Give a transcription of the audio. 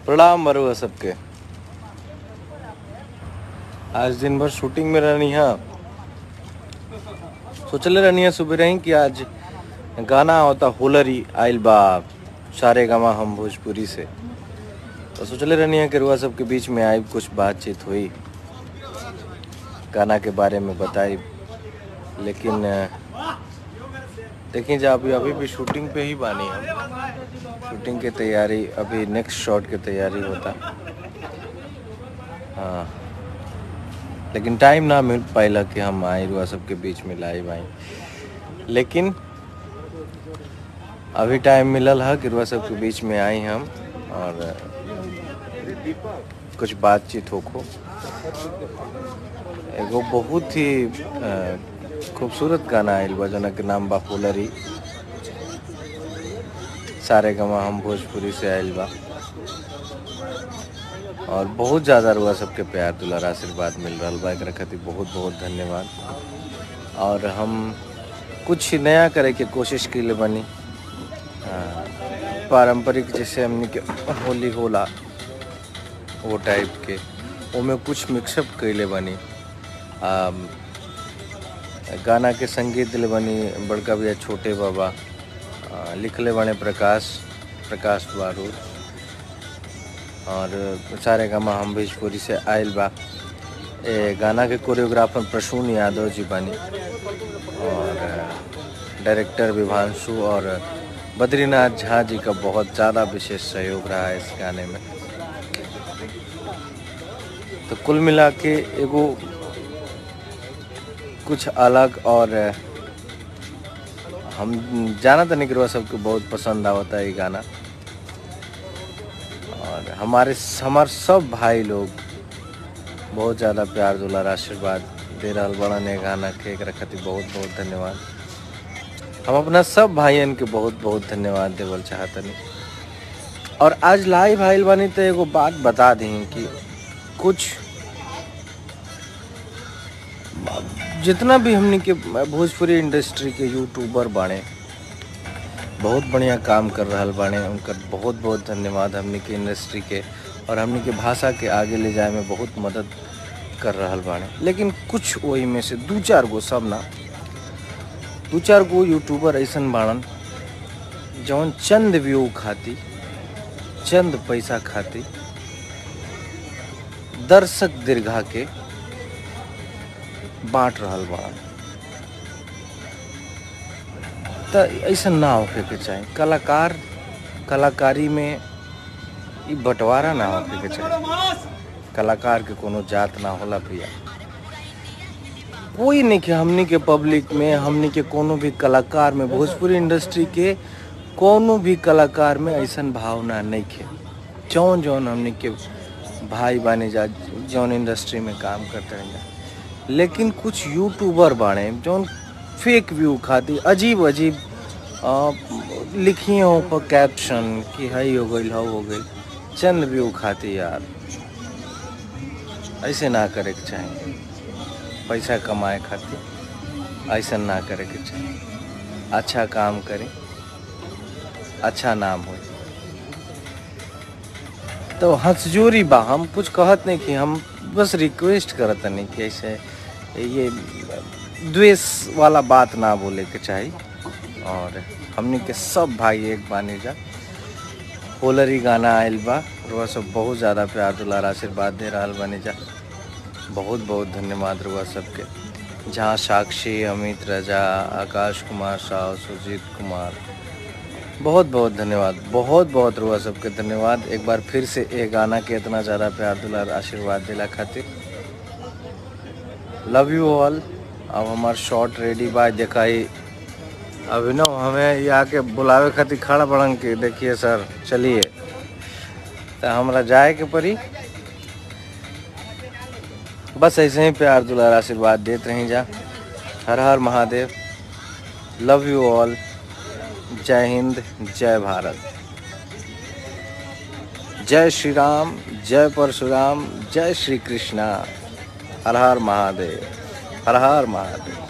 प्रणाम बरुआ सबके आज दिन भर शूटिंग में रहनी है सोचले रहनी है सुबह रही कि आज गाना होता होलरी आइल बा सारे गामा हम भोजपुरी से तो सोचले रहनी है कि रुआ सबके बीच में आई कुछ बातचीत हुई गाना के बारे में बताई लेकिन अ, देखिए जा अभी अभी भी शूटिंग पे ही बानी हम शूटिंग की तैयारी अभी नेक्स्ट शॉट की तैयारी होता हाँ लेकिन टाइम ना मिल पाइला कि हम आए रुआ सबके बीच में लाइव आई लेकिन अभी टाइम मिलल है कि रुआ सबके बीच में आई हम और कुछ बातचीत होको एगो बहुत ही अ, खूबसूरत गाना आयल बा जना के नाम बा फुलरी सारे गमा हम भोजपुरी से आयल बा और बहुत ज़्यादा रुआ सबके प्यार दुलार आशीर्वाद मिल रहा बा एकरा खातिर बहुत बहुत धन्यवाद और हम कुछ नया करे के कोशिश के लिए बनी हाँ, पारंपरिक जैसे हमने के होली होला वो टाइप के ओमे कुछ मिक्सअप कैले बनी आम, गाना के संगीत दिले बनी बड़का भैया छोटे बाबा आ, लिखले बने प्रकाश प्रकाश बारूद और सारे गामा हम भोजपुरी से आयल बा ए गाना के कोरियोग्राफर प्रसून यादव जी बनी और डायरेक्टर विभांशु और बद्रीनाथ झा जी का बहुत ज़्यादा विशेष सहयोग रहा है इस गाने में तो कुल मिला के एगो कुछ अलग और हम जाना तो नहीं सबको बहुत पसंद आवता है ये गाना और हमारे हमार सब भाई लोग बहुत ज़्यादा प्यार दुलार आशीर्वाद दे रहा बड़ा ने गाना के एकरा खातिर बहुत बहुत धन्यवाद हम अपना सब भाइयन के बहुत बहुत धन्यवाद देवल चाहतनी और आज लाइव आइल बानी तो एगो बात बता दी कि कुछ जितना भी हमने के भोजपुरी इंडस्ट्री के यूट्यूबर बाणे बहुत बढ़िया काम कर रहा बाणे उनका बहुत बहुत धन्यवाद हमने के इंडस्ट्री के और हमने के भाषा के आगे ले जाए में बहुत मदद कर रहा बाणे लेकिन कुछ वही में से दू चार गो सब ना दू चार गो यूट्यूबर ऐसन बाड़न जौन चंद व्यू खाती चंद पैसा खाती दर्शक दीर्घा के बांट रहल बा तो ऐसा ना होके के चाही कलाकार कलाकारी में ई बंटवारा ना होके के चाही कलाकार के कोनो जात ना होला भैया कोई नहीं के हमनी के पब्लिक में हमनी के कोनो भी कलाकार में भोजपुरी इंडस्ट्री के कोनो भी कलाकार में ऐसन भावना नहीं खे जौन जौन हमनी के भाई बाने जा जौन इंडस्ट्री में काम करते रह जा लेकिन कुछ यूट्यूबर बाड़े जौन फेक व्यू खाती अजीब अजीब आ, लिखिए हो पर कैप्शन कि हई हो गई हो हो गई चंद व्यू खाती यार ऐसे ना करे के चाहिए पैसा कमाए खातिर ऐसा ना करे के चाहिए अच्छा काम करें अच्छा नाम हो तो हंसजोरी बा हम कुछ कहत नहीं कि हम बस रिक्वेस्ट करत नहीं कि ऐसे ये द्वेष वाला बात ना बोले के चाहिए और हमने के सब भाई एक बानी जा होलरी गाना आयल बा रुआ सब बहुत ज़्यादा प्यार दुलार आशीर्वाद दे रहा बानी जा बहुत बहुत धन्यवाद रुआ सबके जहाँ साक्षी अमित रजा आकाश कुमार साव सुजीत कुमार बहुत बहुत धन्यवाद बहुत बहुत रुआ सबके धन्यवाद एक बार फिर से ये गाना के इतना ज़्यादा प्यार दुलार आशीर्वाद दिला खातिर लव यू ऑल अब हमार शॉट रेडी बा दिखाई अभिनव हमें ये आके बुलावे खातिर खड़ा बड़न के देखिए सर चलिए तो हमरा जाए के पड़ी बस ऐसे ही प्यार दुलार आशीर्वाद देते रही जा हर हर महादेव लव यू ऑल जय हिंद जय भारत जय श्री राम जय परशुराम जय श्री कृष्णा हर हर महादेव हर हर महादेव